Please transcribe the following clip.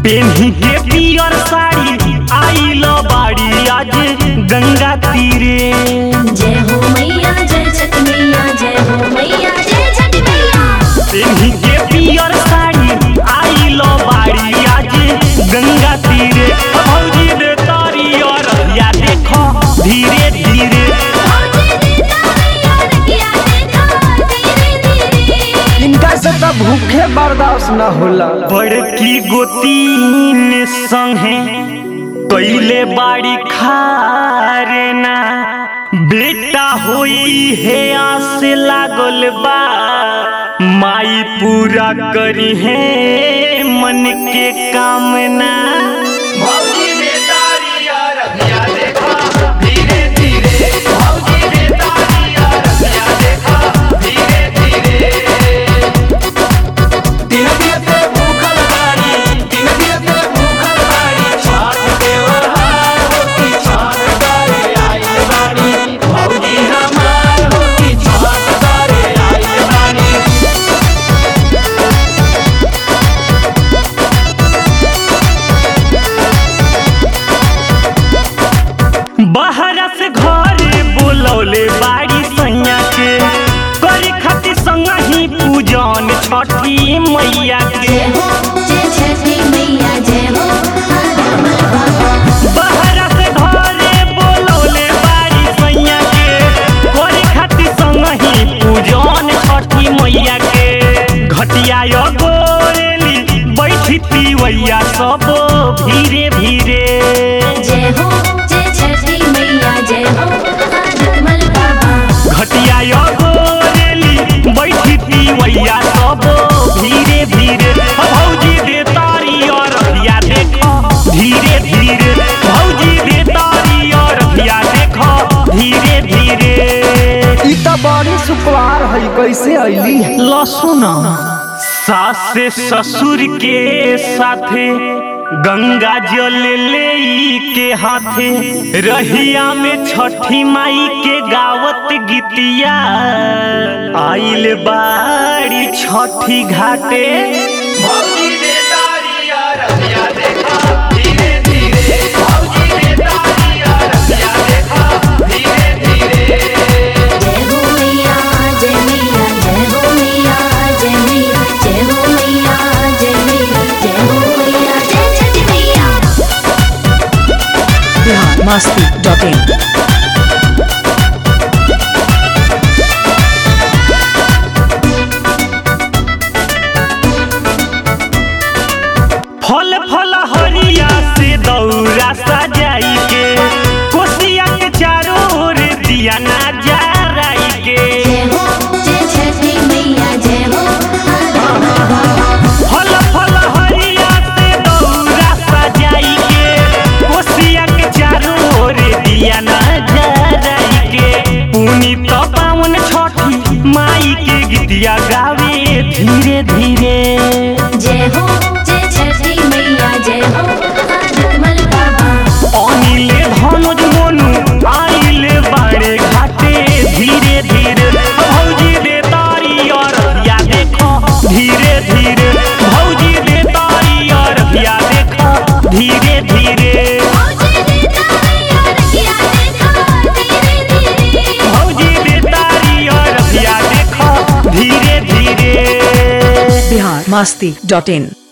पेन्ही के पियर साड़ी आइल बाड़ी आज गंगा तीरे जय हो मैया जय छठ मैया जय हो मैया जय छठ मैया पेन्ही के पियर साड़ी आइल बाड़ी आज गंगा तीरे भौजी दे तारी और या देखो धीरे धीरे भौजी देता मैया रखिया देखा धीरे धीरे इनका से तो भूखे बर्दाश्त न होला बड़की गोतीन संगे कैले बाड़ी खारेना बेटा होई है आस लागल बा माई पूरा करी है मन के कामना बाहर से घरे बोलौले बाड़ी सैया के करे खातिर संग ही पूजन छठी मैया के जय हो जय छठी मैया जय हो आदमल बाबा बाहर से घरे बोलौले बाड़ी सैया के करे खातिर संग ही पूजन छठी मैया के घटिया यो गोरेली बैठी पिवैया सब धीरे धीरे जय हो जय छठी मैया जय हो आदमल बाबा घटिया यो गोरेली बैठी पिवैया सब धीरे धीरे भौजी दे तारी और रखिया देखो धीरे धीरे भौजी दे तारी और रखिया देखो धीरे धीरे ई तो बड़ी सुकुवार है कैसे अइली लसुन सास से ससुर के साथे गंगा जल ले के हाथे रहिया में छठी माई के गावत गीतिया आइल बाड़ी छठी घाटे जय हो मैया जय मैया जय हो मैया जय मैया जय हो मैया जय मैया जय हो मैया जय छठ मैया बिहार मस्ती डॉट इन फल फल हरिया से दौरा सजाई के कोसिया के चारों ओर दिया ना जराई के जय हो जय छठी मैया जय हो आदमल बाबा फल फल हरिया से दौरा सजाई के कोसिया के चारों ओर दिया ना जराई के पुनी तो पावन छठी माई के गीतिया गावे धीरे धीरे जय हो जय छठी मैया जय हो आदमल बाबा अनिले धनुज मोनू आइले बाड़े घाटे धीरे धीरे भौजी दे तारी और या देखो धीरे धीरे भौजी दे तारी और या देखो धीरे धीरे भौजी देता मैया रखिया देखा धीरे धीरे भौजी दे तारी और या देखो धीरे धीरे बिहार मस्ती डॉट इन